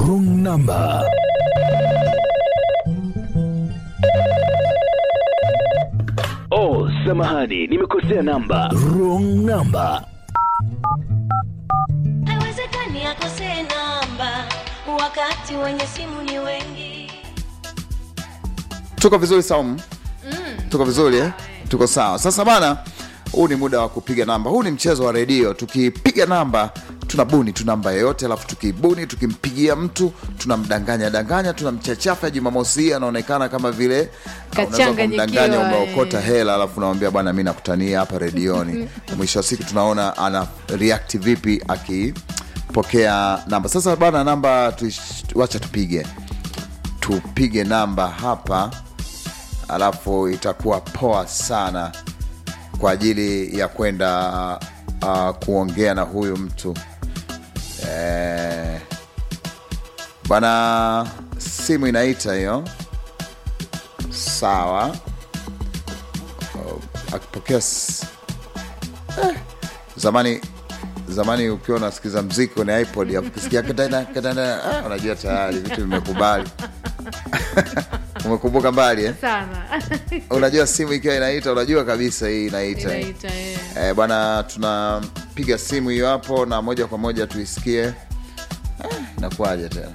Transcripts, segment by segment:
wrong number. Oh, samahani, nimekosea namba. Wrong number. haiwezekani akosee namba wakati wenye simu ni wengi tuko vizuri saumu tuko vizuri eh? tuko sawa sasa bana huu ni muda wa kupiga namba huu ni mchezo wa redio tukipiga namba tunabuni tu namba yoyote alafu tukibuni tukimpigia mtu tunamdanganya danganya tunamchachafa jumamosi hii anaonekana kama vile unaweza Kachanganyikiwa, kumdanganya umeokota eh. hela alafu unamwambia bwana mi nakutania hapa redioni mwisho wa siku tunaona ana react vipi akipokea namba sasa bana namba tuish- wacha tupige tupige namba hapa alafu itakuwa poa sana kwa ajili ya kwenda uh, kuongea na huyu mtu eh, bwana simu inaita hiyo sawa uh, akipokea s- eh, zamani zamani ukiwa unasikiza mziki kwenye ipod afu ukisikia katana katana ah, unajua tayari vitu vimekubali umekumbuka mbali eh? sana unajua simu ikiwa inaita unajua kabisa hii inaita eh. inaita eh. Eh, bwana tunapiga simu hiyo hapo na moja kwa moja tuisikie eh, inakuwaje tena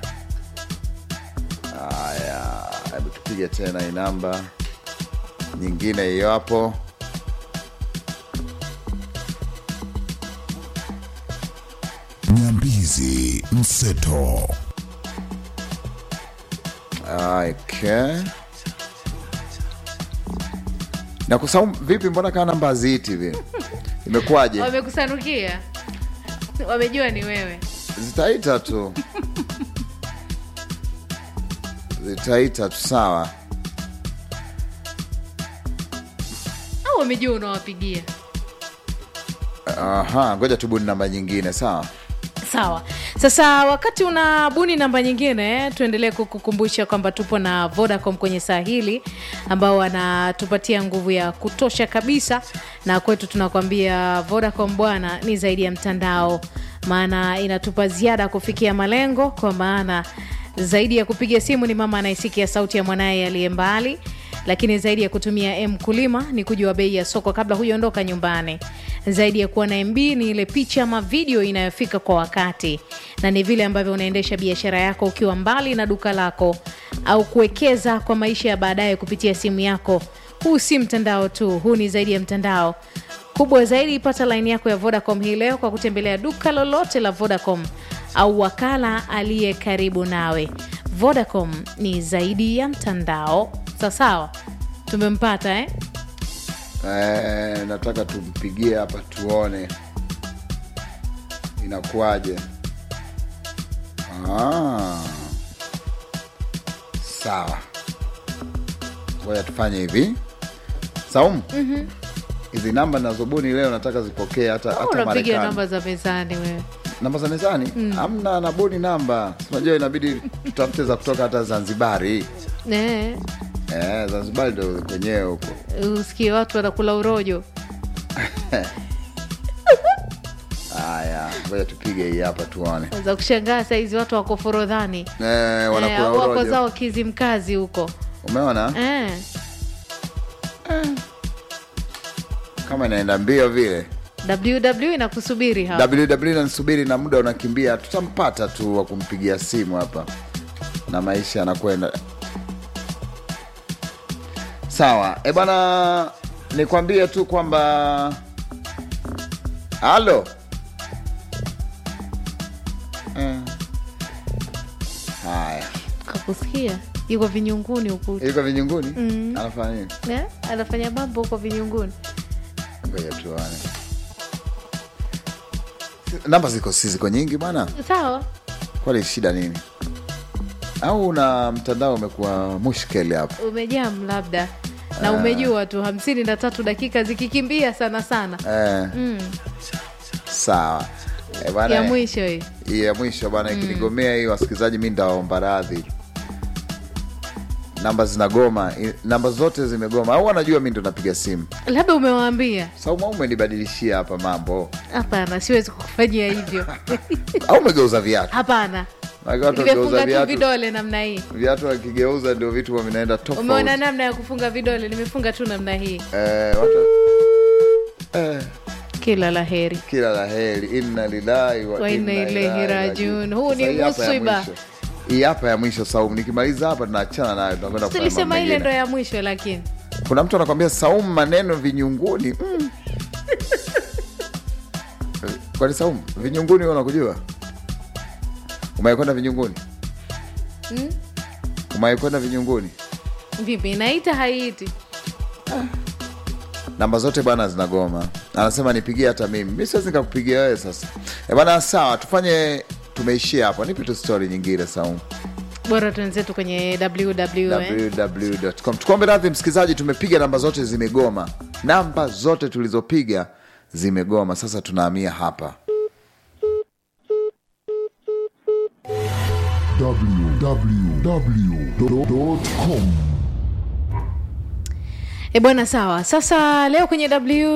haya hebu tupige tena hii namba nyingine hiyo hapo Nyambizi Mseto. okay. na kusau vipi mbona kaa namba haziiti vile imekuwaje wamekusanukia wamejua ni wewe zitaita tu zitaita tu sawa au wamejua unawapigia aha ngoja tubuni namba nyingine sawa sawa sasa wakati unabuni namba nyingine tuendelee kukukumbusha kwamba tupo na vodacom kwenye saa hili ambao wanatupatia nguvu ya kutosha kabisa na kwetu tunakwambia vodacom bwana ni zaidi ya mtandao maana inatupa ziada kufikia malengo kwa maana zaidi ya kupiga simu ni mama anayesikia sauti ya mwanaye aliye mbali lakini zaidi ya kutumia m kulima ni kujua bei ya soko kabla hujaondoka nyumbani zaidi ya kuwa na mb ni ile picha ama video inayofika kwa wakati na ni vile ambavyo unaendesha biashara yako ukiwa mbali na duka lako au kuwekeza kwa maisha ya baadaye kupitia simu yako huu si mtandao tu huu ni zaidi ya mtandao kubwa zaidi pata laini yako ya vodacom hii leo kwa kutembelea duka lolote la vodacom au wakala aliye karibu nawe vodacom ni zaidi ya mtandao sawasawa tumempata eh? Eh, nataka tumpigie hapa tuone inakuwaje. Ah, sawa, ngoja tufanye hivi. Saumu, hizi namba nazobuni leo nataka zipokee hata, hata unapiga Marekani. namba za mezani wewe namba za mezani hamna, nabuni namba. Unajua inabidi tutafute za kutoka hata Zanzibari. eh, Eh, Zanzibari ndo kwenyewe huko. usikie watu wanakula urojo Haya, ngoja tupige hii hapa tuone. za kushangaa saizi watu wako forodhani Eh, eh, wanakula au wako urojo. zao kizimkazi huko Umeona eh. kama inaenda mbio vile. ww inakusubiri hapa ww nanisubiri na muda unakimbia, tutampata tu wa kumpigia simu hapa na maisha yanakwenda sawa. E bwana, nikwambie tu kwamba halo Eh. Haya, kakusikia yuko vinyunguni huku yuko vinyunguni anafanya nini? eh? anafanya mambo huko vinyunguni Ngoja tuone. Namba ziko si ziko nyingi bwana, sawa kwani shida nini? Au na mtandao umekuwa mushkeli hapo? umejam labda na umejua tu hamsini na tatu dakika zikikimbia sana sana Eh, sawa Eh, bwana, ya mwisho hii hii ya mwisho bwana, ikinigomea hii wasikilizaji, mi ndawaomba radhi. Namba zinagoma, i- namba zote zimegoma, au wanajua mi ndo napiga simu. labda umewaambia Sauma, umenibadilishia hapa mambo, hapana siwezi kukufanyia hivyo au umegeuza viatu? hapana Maana watu wakigeuza nimefunga tu viatu vidole namna hii viatu wakigeuza ndio vitu huwa vinaenda tofauti umeona namna ya kufunga vidole nimefunga tu namna hii eh, watu eh, kila la heri kila la heri inna lillahi wa Wa inna inna ilaihi ilaihi rajiun. Huu Sasa ni hii hapa ya musiba. mwisho. hii hapa ya mwisho Saumu, nikimaliza hapa tunaachana nayo, tunakwenda kufanya mambo tulisema ile ndo mengine. ya mwisho lakini Kuna mtu anakwambia Saumu, maneno vinyunguni mm. Kwani Saumu, vinyunguni wewe unakujua? Umewahi kwenda vinyunguni? Mm. Umewahi kwenda vinyunguni? vipi naita haiiti namba zote bwana zinagoma anasema nipigie hata mimi mi siwezi nikakupigia wewe sasa e bwana sawa tufanye tumeishia hapo nipe tu stori nyingine saumu bora tuenzetu kwenye ww eh? www.com tukombe radhi msikilizaji tumepiga namba zote zimegoma namba zote tulizopiga zimegoma sasa tunahamia hapa www.com E bwana, sawa. Sasa leo kwenye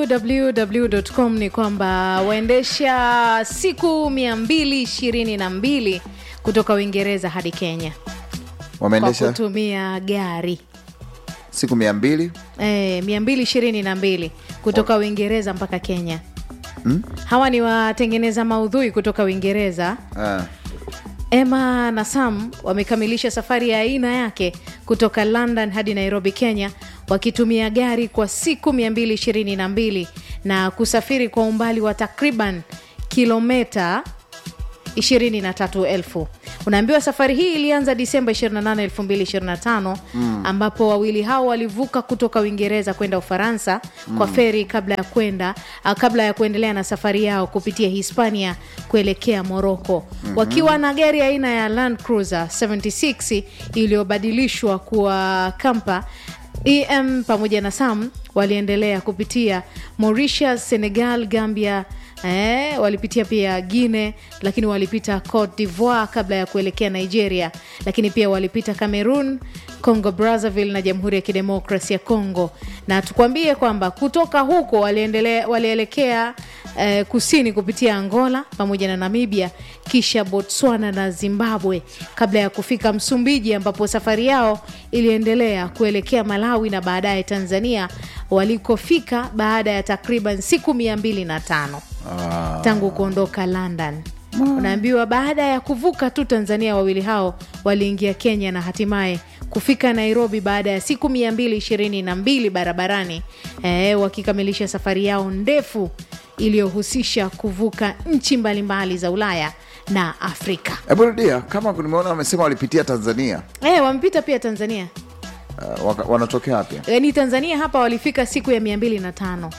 www.com ni kwamba waendesha siku mia mbili ishirini na mbili kutoka Uingereza hadi Kenya kwa wameendesha kutumia gari siku mia mbili e, mia mbili ishirini na mbili kutoka Uingereza mpaka Kenya. Hawa ni watengeneza maudhui kutoka Uingereza eh, Emma na Sam wamekamilisha safari ya aina yake kutoka London hadi Nairobi, Kenya, wakitumia gari kwa siku 222 na kusafiri kwa umbali wa takriban kilometa 23,000. Unaambiwa safari hii ilianza Disemba 28, 2025 ambapo wawili hao walivuka kutoka Uingereza kwenda Ufaransa kwa feri kabla ya kwenda ah, kabla ya kuendelea na safari yao kupitia Hispania kuelekea Moroko wakiwa na gari aina ya Land Cruiser 76 iliyobadilishwa kuwa kampa em pamoja na sam waliendelea kupitia mauritius senegal gambia eh, walipitia pia guine lakini walipita cote divoire kabla ya kuelekea nigeria lakini pia walipita cameroon congo brazzaville na jamhuri ya kidemokrasi ya congo na tukwambie kwamba kutoka huko waliendelea- walielekea eh, kusini kupitia angola pamoja na namibia kisha botswana na zimbabwe kabla ya kufika msumbiji ambapo safari yao iliendelea kuelekea malawi na baadaye tanzania walikofika baada ya takriban siku mia mbili na tano tangu kuondoka london unaambiwa baada ya kuvuka tu tanzania wawili hao waliingia kenya na hatimaye kufika nairobi baada ya siku 222 barabarani e, wakikamilisha safari yao ndefu iliyohusisha kuvuka nchi mbalimbali za ulaya na afrika hebu rudia kama nimeona wamesema walipitia tanzania e, wamepita pia tanzania uh, waka- wanatokea wapi yaani tanzania hapa walifika siku ya 205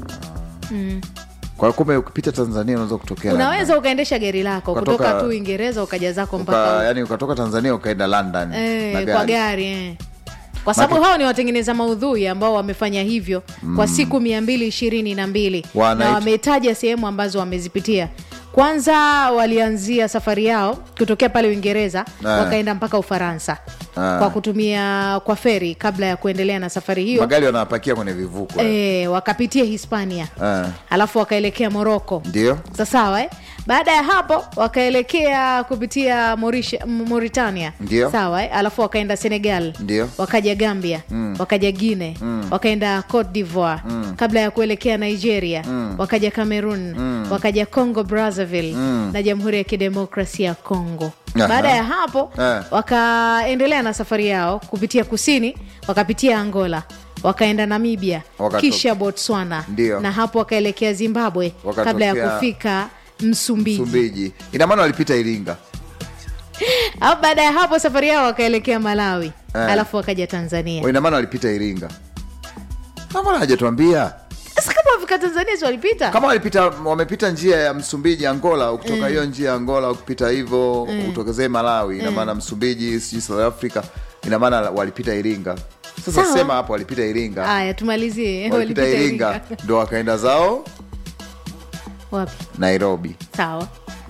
kwa kumbe ukipita tanzania unaweza kutokea unaweza ukaendesha gari lako Ukatoka- kutoka tu uingereza ukaja zako Uka, mpaka yani ukatoka tanzania ukaenda london Eh, na kwa gari. gari eh. kwa sababu hao ni watengeneza maudhui ambao wamefanya hivyo kwa siku mia mbili ishirini na mbili Wanaita- na wametaja sehemu ambazo wamezipitia kwanza walianzia safari yao kutokea pale uingereza Eh. wakaenda mpaka ufaransa Eh. kwa kutumia kwa feri kabla ya kuendelea na safari hiyo magari wanapakia kwenye vivuko eh. e, wakapitia hispania Eh. alafu wakaelekea moroko ndio sasawa eh? baada ya hapo wakaelekea kupitia Mauritia- M- mauritania Ndio. sawa eh? alafu wakaenda senegal Ndio. wakaja gambia mm. wakaja guine mm. wakaenda cote divoire mm. kabla ya kuelekea nigeria mm. wakaja cameroon mm. wakaja congo brazzaville mm. na jamhuri ya kidemokrasia ya congo Aha. baada ya hapo Eh. wakaendelea na safari yao kupitia kusini wakapitia angola wakaenda namibia Wakato- kisha botswana Ndio. na hapo wakaelekea zimbabwe Wakatokea- kabla ya kufika msumbiji msumbiji ina maana walipita iringa au baada ya hapo safari yao wakaelekea malawi Eh. alafu wakaja tanzania ina maana walipita iringa Na mbona hajatuambia sasa kama wafika tanzania si walipita kama walipita wamepita njia ya msumbiji angola ukitoka hiyo njia ya angola ukipita hivyo utokezee malawi ina maana msumbiji sijui south africa ina maana walipita iringa sasa Sawa. sema hapo walipita iringa haya tumalizie walipita iringa ndo wakaenda zao wapi nairobi sawa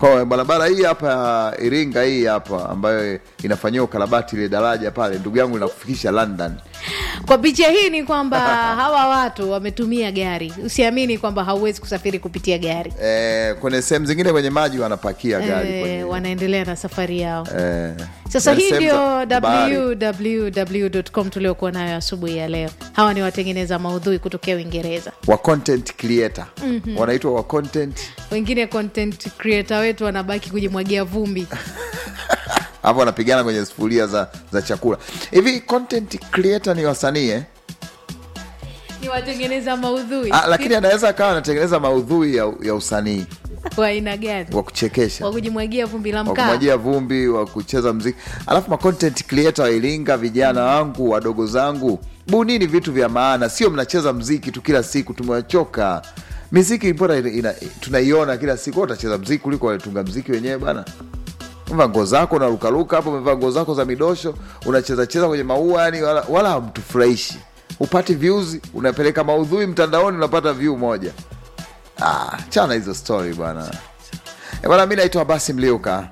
kwa barabara hii hapa ya iringa hii hapa ambayo inafanyiwa ukarabati ile daraja pale ndugu yangu inakufikisha london kwa picha hii ni kwamba hawa watu wametumia gari usiamini kwamba hauwezi kusafiri kupitia gari eh, kwenye sehemu zingine kwenye maji wanapakia gari eh, kwenye, wanaendelea na safari yao eh, sasa na hii sehemu ndio za bahari. www.com tuliokuwa nayo asubuhi ya leo hawa ni watengeneza maudhui kutokea uingereza wa content creator wanaitwa wa content wengine content creator wetu wanabaki kujimwagia vumbi hapo wanapigana kwenye sufuria za, za chakula hivi content creator ni wasanii eh? ni watengeneza maudhui ah, lakini anaweza akawa anatengeneza maudhui ya, ya usanii wa aina gani wa kuchekesha wa kujimwagia vumbi la wa mkaa kumwagia vumbi wa kucheza mziki alafu ma content creator wa iringa vijana wangu wadogo zangu bunini vitu vya maana sio mnacheza mziki tu kila siku tumewachoka miziki mbona ina- ina- tunaiona kila siku Wewe utacheza mziki kuliko walitunga mziki wenyewe bana umevaa nguo zako unarukaruka hapo umevaa nguo zako za midosho unacheza cheza kwenye maua yani wala, wala hamtufurahishi upati views unapeleka maudhui mtandaoni unapata view moja ah, chana hizo story bwana Eh, bwana mi naitwa basi mliuka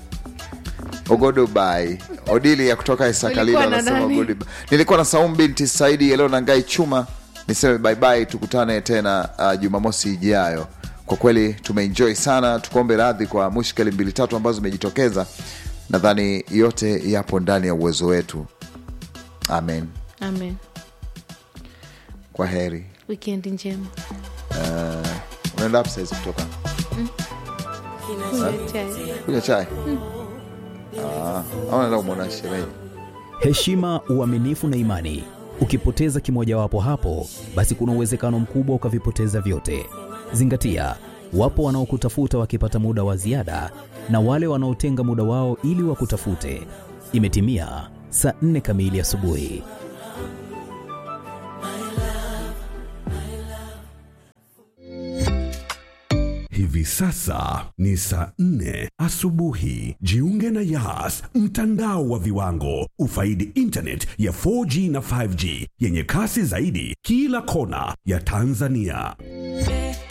ogodobai odili ya kutoka isakalilo Ulikuwa na anasema nani? goodbye. nilikuwa na saumu binti saidi yaleo na ngai chuma niseme baibai tukutane tena uh, jumamosi ijayo kwa kweli tumeenjoy sana tukuombe radhi kwa mushkeli mbili tatu ambazo zimejitokeza nadhani yote yapo ndani ya uwezo wetu amen amen kwa heri wikendi njema unaenda hapo saizi kutoka Chai. kunywa chai Ah, au naenda kumwona shemeji heshima, uaminifu na imani. Ukipoteza kimojawapo hapo, basi kuna uwezekano mkubwa ukavipoteza vyote. Zingatia, wapo wanaokutafuta wakipata muda wa ziada na wale wanaotenga muda wao ili wakutafute. Imetimia saa nne kamili asubuhi. Hivi sasa ni saa nne asubuhi. Jiunge na Yas, mtandao wa viwango. Ufaidi internet ya 4G na 5G yenye kasi zaidi kila kona ya Tanzania.